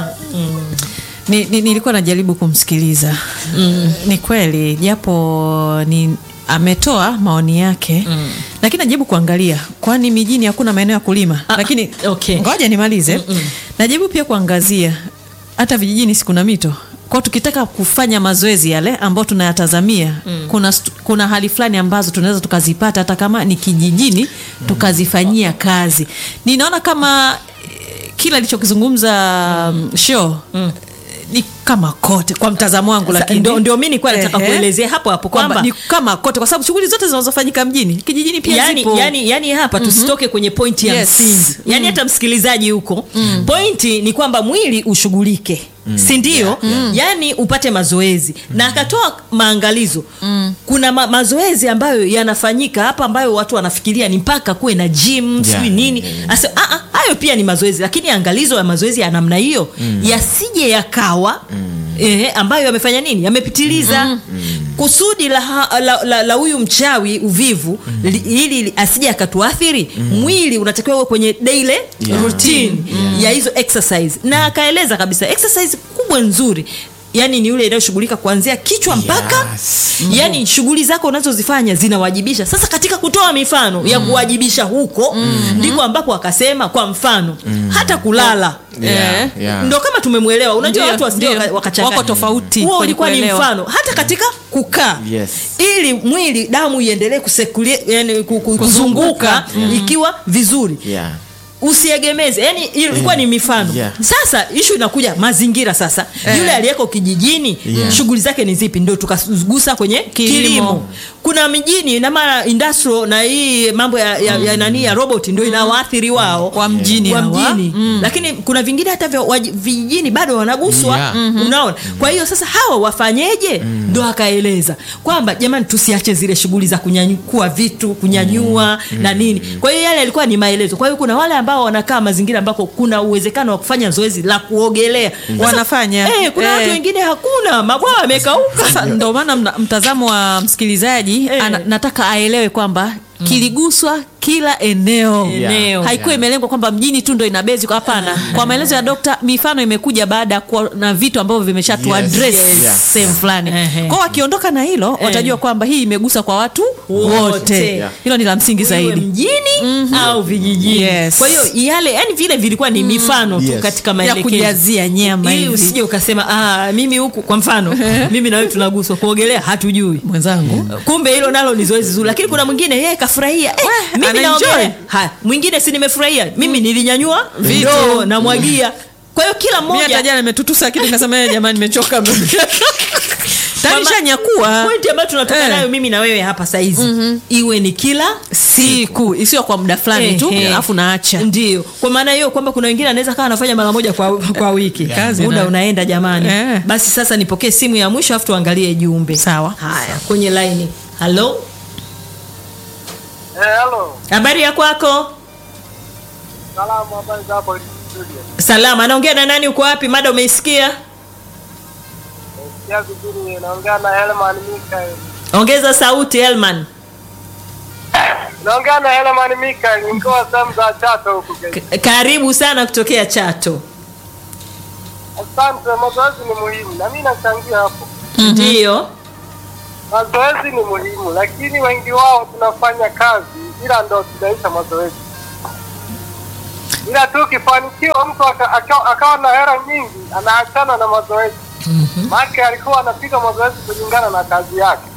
ni, ni, nilikuwa najaribu kumsikiliza mm. ni kweli japo ni ametoa maoni yake mm. lakini najaribu kuangalia kwani mijini hakuna maeneo ya kulima Ah, lakini okay. ngoja nimalize najaribu pia kuangazia hata vijijini si kuna mito kwao tukitaka kufanya mazoezi yale ambayo tunayatazamia mm. kuna, stu- kuna hali fulani ambazo tunaweza tukazipata hata kama ni kijijini tukazifanyia kazi ninaona kama eh, kila alichokizungumza mm. show mm ni kama kote kwa mtazamo wangu Sa- lakini ndio- ndio mi nilikuwa nataka Ehe. kuelezea hapo hapo kwamba kwamba ni kama kote kwa sababu shughuli zote zinazofanyika mjini kijijini pia yani, zipo yani, yani hapa tusitoke kwenye pointi ya Yes. msingi yani hata msikilizaji huko pointi ni kwamba mwili ushughulike si ndio yani upate mazoezi na akatoa maangalizo kuna ma mazoezi ambayo yanafanyika hapa ambayo watu wanafikiria ni mpaka kuwe na gym Yeah, sijui nini yeah, yeah. Asa, ah, ah, hayo pia ni mazoezi lakini angalizo ya mazoezi ya namna hiyo yasije yakawa eh, ambayo yamefanya nini yamepitiliza kusudi la ha- la- la la huyu mchawi uvivu li, ili li- asije akatuathiri mwili unatakiwa uwe kwenye daily Yeah. routine ya hizo exercise na akaeleza kabisa exercise kubwa nzuri yani ni yule inayoshughulika kuanzia kichwa mpaka Yes. yani shughuli zako unazozifanya zinawajibisha sasa katika kutoa mifano ya kuwajibisha huko ndiko ambapo akasema kwa mfano hata kulala Yeah, Eh, yeah. ndo kama tumemwelewa unajua Ndio, watu wasije ndio. waka- wakachanganya. Wako tofauti huo kwenye ulikuwa ni kuelewa. mfano hata katika kukaa Yes. ili mwili damu iendelee kusekulie yani ku- ku- kuzunguka ikiwa vizuri Yeah. usiegemeze yani ilikuwa ni mifano Yeah. sasa ishu inakuja mazingira sasa yule aliyeko kijijini Yeah. shughuli zake ni zipi ndio tukagusa kwenye kilimo, Kilimo. kuna mijini na mara industrial na hii mambo ya, ya, ya nani ya robot ndio inawaathiri wao Wa mjini wa hawa. mjini lakini kuna vingine hata vya waji- vijijini bado wanaguswa Yeah. unaona kwa hiyo sasa hawa wafanyeje ndo akaeleza kwamba jamani tusiache zile shughuli za kunyanyukua vitu kunyanyua na nini kwa hiyo yale yalikuwa ni maelezo kwa hiyo kuna wale ambao wanakaa mazingira ambako kuna uwezekano wa kufanya zoezi la kuogelea Sasa, Wanafanya. eh, kuna Eh. watu wengine hakuna mabwawa yamekauka sasa ndo maana mna- mtazamo wa msikilizaji Eh. ana, nataka aelewe kwamba kiliguswa kila eneo Eneo. haikuwa Yeah. imelengwa kwamba mjini tu ndo inabezi hapana kwa maelezo ya dokta mifano imekuja baada ya kuwa na vitu ambavyo vimeshatu Yes. address Yes. sehemu fulani Ehe. kwao wakiondoka na hilo watajua kwamba hii imegusa kwa watu Wote. wote Yeah. hilo ni la msingi Iwe zaidi mjini au vijijini Yes. kwa hiyo yale yani vile vilikuwa ni mifano tu Yes. katika ya maelekezo kujazia nyama ili hivi usije ukasema ah, mimi huku kwa mfano mimi na wewe tunaguswa kuogelea hatujui mwenzangu kumbe hilo nalo ni zoezi zuri lakini kuna mwingine yeye kafurahia eh, mimi anaenjoy. naogelea haya mwingine si nimefurahia mimi nilinyanyua Vitu. ndoo namwagia kwa hiyo kila mi mmoja hata jana nimetutusa kitu nikasema "Eh, jamani nimechoka Tayari Mama- shanyakua. pointi ambayo tunatoka Eh. nayo mimi na wewe hapa saizi iwe ni kila siku isiyo kwa muda fulani tu Ehe. alafu naacha ndio kwa maana hiyo kwamba kuna wengine anaweza kawa anafanya mara moja kwa, kwa wiki Kazi muda nayo. unaenda jamani Eh. basi sasa nipokee simu ya mwisho alafu tuangalie jumbe Sawa. haya kwenye laini halo Eh, halo. habari ya kwako Salamu, habari za hapo studio. salama anaongea na nani uko wapi mada umeisikia Sikia vizuri, naongea na Helman Mikael. ongeza sauti elman Naongea na Helman Mikael, nikiwa sehemu za Chato huku Kenya. K- karibu sana kutokea chato Asante, mazoezi ni muhimu na mimi nachangia hapo. ndio Mazoezi ni muhimu, lakini wengi wao tunafanya kazi ila ndo tunaisha mazoezi. Ila tu ukifanikiwa mtu aka- aka- akawa na hela nyingi, anaachana na mazoezi. Maana alikuwa anapiga mazoezi kulingana na kazi yake.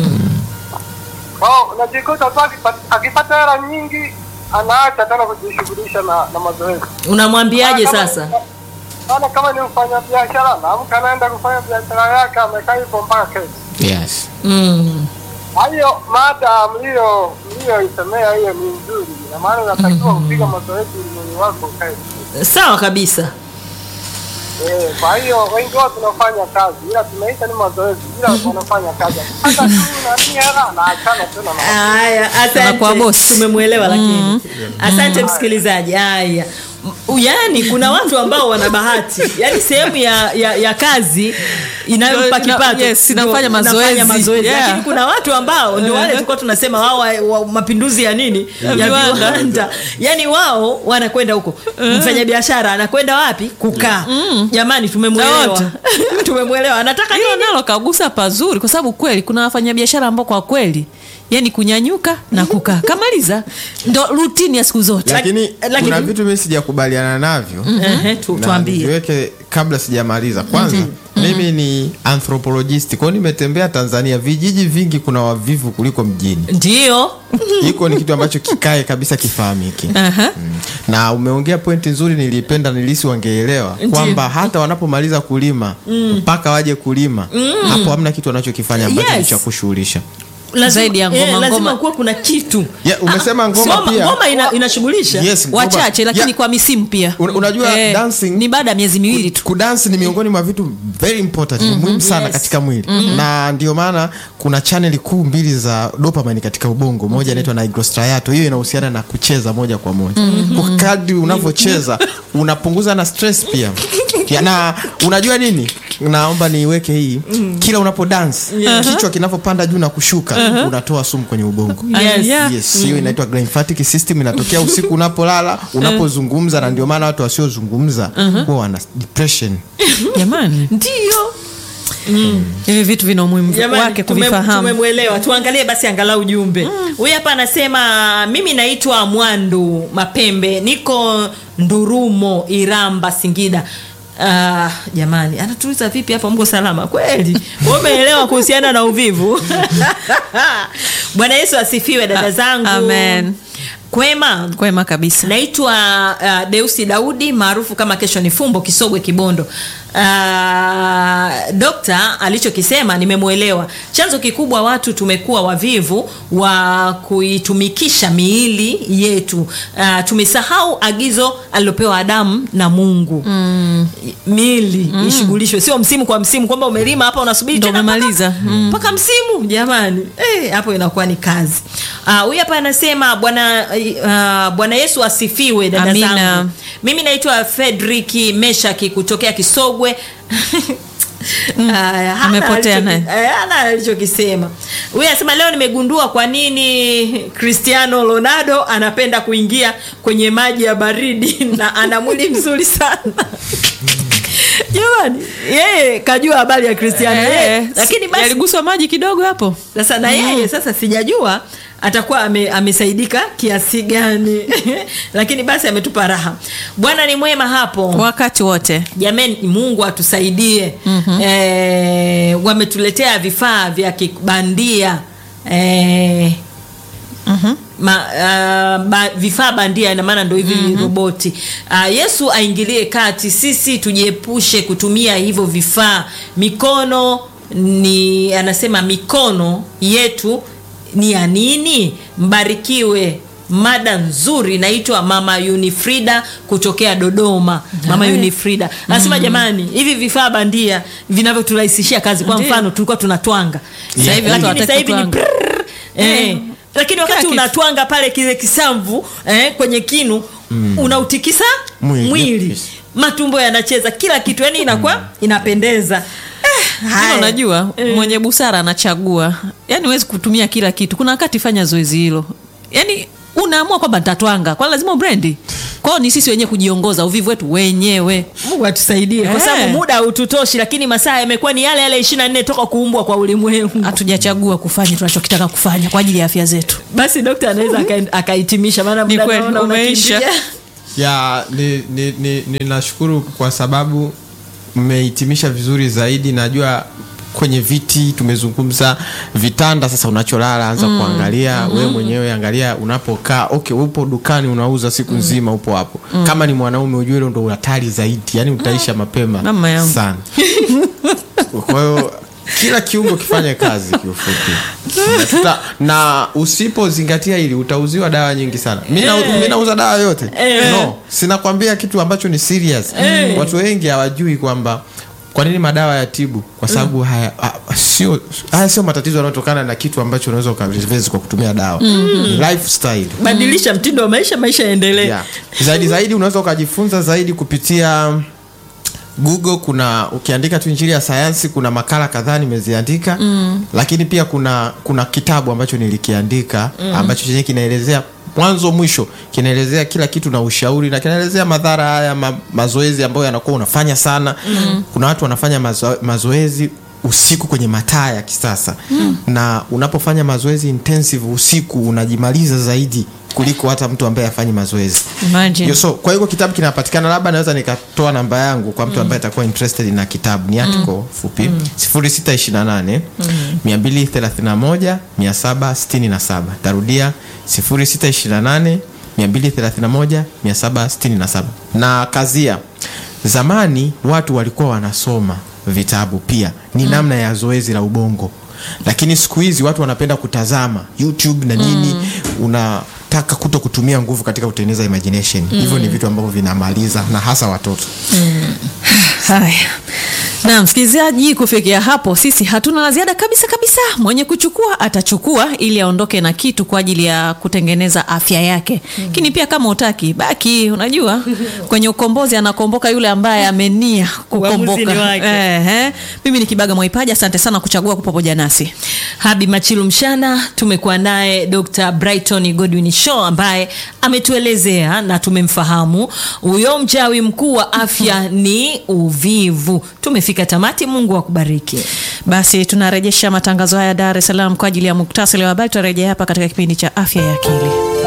Kwao unajikuta tu akipata- akipata hela nyingi anaacha tena kujishughulisha na, na mazoezi. unamwambiaje Maana kama- sasa Maana kama ni mfanya biashara naamka anaenda kufanya biashara yake amekaa hivyo mpaka kesho. yes mm. Hayo mada mlio mlioisemea hiyo ni nzuri, na maana unatakiwa kupiga mazoezi ili mwili wako ukae vizuri. sawa kabisa Eh, kwa hiyo wengi wao tunafanya kazi ila tumeita ni mazoezi ila wanafanya kazi. Hata tu nani hela na achana tena na haya Anakuwa asante boss. tumemwelewa lakini asante msikilizaji haya M- yaani kuna watu ambao wana bahati yaani sehemu ya, ya, ya kazi inayompa Ina- kipato yes, ndio inafanya mazoezi. mazoezi. Yeah. lakini kuna watu ambao ndio wale Uh-huh. tulikuwa tunasema wao wa, wa mapinduzi ya nini ya viwanda. viwanda yaani wao wanakwenda huko mfanya biashara anakwenda wapi kukaa jamani Na tumemwelewa wote. tumemwelewa anataka hilo nini nalo kagusa pazuri kwa sababu kweli kuna wafanyabiashara ambao kwa kweli yani kunyanyuka na kukaa kamaliza ndo rutini ya siku zote lakini lakini- kuna vitu mimi sijakubaliana navyo Ehe, tu- na tuambie niviweke kabla sijamaliza kwanza mimi ni anthropologist kwao nimetembea tanzania vijiji vingi kuna wavivu kuliko mjini ndio hiko ni kitu ambacho kikae kabisa kifahamike Aha. Mm. na umeongea pointi nzuri nilipenda nilisi wangeelewa kwamba hata wanapomaliza kulima mpaka waje kulima hapo hamna kitu wanachokifanya ambacho Yes. ni cha kushughulisha Lazima- Zaidi ya ngoma, eh, lazima ngoma. kuwa kuna kitu yeah, umesema ngoma ngoma, pia ngoma ina, inashughulisha yes, ngoma. wachache lakini Yeah, kwa misimu pia un- unajua dancing ni baada ya miezi miwili tu kudansi ni miongoni mwa vitu very important mm muhimu sana Yes. katika mwili na ndio maana kuna chaneli kuu mbili za dopamine katika ubongo moja inaitwa nigrostriato hiyo inahusiana na kucheza moja kwa moja kwa kadri unavyocheza unapunguza na stress pia ya, na unajua nini naomba niiweke hii kila unapo dance kichwa kinavyopanda juu na kushuka unatoa sumu kwenye ubongo Yes. Yeah. yes hiyo inaitwa glymphatic system inatokea usiku unapolala unapozungumza na ndio maana watu wasiozungumza huwa wana depression jamani ndio hivi vitu vina umuhimu Jamani, wake tume- kuvifahamu tumemwelewa tuangalie basi angalau jumbe huyu hapa anasema mimi naitwa mwandu mapembe niko ndurumo iramba singida Ah, jamani anatuliza vipi hapa mko salama kweli Wewe umeelewa kuhusiana na uvivu bwana yesu asifiwe dada zangu Amen. kwema kwema kabisa naitwa uh, deusi daudi maarufu kama kesho ni fumbo kisogwe kibondo uh, dokta alichokisema nimemwelewa chanzo kikubwa watu tumekuwa wavivu wa kuitumikisha miili yetu uh, tumesahau agizo alilopewa adamu na mungu mm. miili mm. ishughulishwe sio msimu kwa msimu kwamba umelima hapa unasubiri Ndo tena mpaka- umemaliza. Mm. mpaka msimu jamani Eh, hapo inakuwa ni kazi Ah, huyu hapa anasema bwana uh, bwana yesu asifiwe dada Amina. zangu mimi naitwa fedriki meshaki kutokea kisogwe Aya, hana amepotea alichoki- naye. eh, hana alichokisema huyu anasema leo nimegundua kwa nini cristiano ronaldo anapenda kuingia kwenye maji ya baridi na ana mwili mzuri sana jamani yeye kajua habari ya cristiano yeye, Eh, lakini basi yaliguswa maji kidogo hapo sasa na yeye sasa sijajua atakuwa ame, amesaidika kiasi gani lakini basi ametupa raha bwana ni mwema hapo wakati wote jamani mungu atusaidie mm-hmm. e, wametuletea vifaa vya kibandia e, Mhm. Ma, uh, ba, vifaa bandia ina maana ndo hivi mm-hmm. roboti uh, yesu aingilie kati sisi tujiepushe kutumia hivyo vifaa mikono ni anasema mikono yetu ni ya nini mbarikiwe mada nzuri inaitwa mama unifrida kutokea dodoma mama unifrida anasema jamani hivi vifaa bandia vinavyoturahisishia kazi kwa Ndiyo. mfano tulikuwa tunatwanga Sasa hivi watu lakini hawataki sasa hivi ni kutwanga. prrrr, eh, lakini wakati kitu. unatwanga pale kile kisamvu eh, kwenye kinu unautikisa Mwili. mwili, Yes. matumbo yanacheza kila kitu yani inakuwa inapendeza eh, Hilo haya. unajua mwenye busara anachagua yaani huwezi kutumia kila kitu kuna wakati fanya zoezi hilo yaani unaamua kwamba nitatwanga kwa lazima ubrendi kwao ni sisi wenyewe kujiongoza uvivu wetu wenyewe mungu atusaidie kwa Eh. sababu muda haututoshi lakini masaa yamekuwa ni yale yale ishiri na nne toka kuumbwa kwa ulimwengu hatujachagua kufanya tunachokitaka kufanya kwa ajili ya afya zetu basi dokta anaweza aka- akahitimisha maana Ni muda kweli, naona umeisha. unakimbia. ya ni, ni, ni, ninashukuru kwa sababu mmehitimisha vizuri zaidi najua kwenye viti tumezungumza vitanda sasa unacholala anza mm. kuangalia mm-hmm. wewe mwenyewe angalia unapokaa okay upo dukani unauza siku nzima upo hapo mm. kama ni mwanaume ujue hilo ndo hatari zaidi yani utaisha mapema Mama yangu. sana kwa hiyo kila kiungo kifanye kazi kiufupi na, tuta, na usipozingatia hili utauziwa dawa nyingi sana mi na- mi nauza dawa yote no sinakwambia kitu ambacho ni serious watu wengi hawajui kwamba kwa nini madawa ya tibu kwa sababu haya ah, sio haya sio matatizo yanayotokana na kitu ambacho unaweza ukareverse kwa kutumia dawa Ni lifestyle badilisha mtindo wa maisha maisha yaendelee yeah. zaidi zaidi unaweza ukajifunza zaidi kupitia google kuna ukiandika tu injili ya sayansi kuna makala kadhaa nimeziandika mm. lakini pia kuna kuna kitabu ambacho nilikiandika mm. ambacho chenye kinaelezea mwanzo mwisho kinaelezea kila kitu na ushauri na kinaelezea madhara haya ma, mazoezi ambayo yanakuwa unafanya sana mm. kuna watu wanafanya mazo, mazoezi usiku kwenye mataa ya kisasa mm. na unapofanya mazoezi intensive usiku unajimaliza zaidi kuliko hata mtu ambaye afanyi mazoezi Imagine. Yo, so kwa hiyo kitabu kinapatikana labda naweza nikatoa namba yangu kwa mtu ambaye atakuwa interested na kitabu ni article fupi 0628 231 767 tarudia 0628 231 767 na kazia zamani watu walikuwa wanasoma vitabu pia ni namna ya zoezi la ubongo lakini siku hizi watu wanapenda kutazama youtube na nini unataka kuto kutumia nguvu katika kutengeneza imagination hivyo ni vitu ambavyo vinamaliza na hasa watoto haya na msikilizaji kufikia hapo sisi hatuna la ziada kabisa kabisa mwenye kuchukua atachukua ili aondoke na kitu kwa ajili ya kutengeneza afya yake lakini pia kama utaki baki unajua kwenye ukombozi anakomboka yule ambaye amenia Uamuzi ni kukomboka wake. Ehe. mimi ni kibaga mwaipaji asante sana kuchagua kuwa pamoja nasi habi machilu mshana tumekuwa naye dr brighton godwin shaw ambaye ametuelezea na tumemfahamu huyo mchawi mkuu wa afya ni uvivu tumefika tamati mungu akubariki basi tunarejesha matangazo haya dar es salaam kwa ajili ya muktasari wa habari tutarejea hapa katika kipindi cha afya ya akili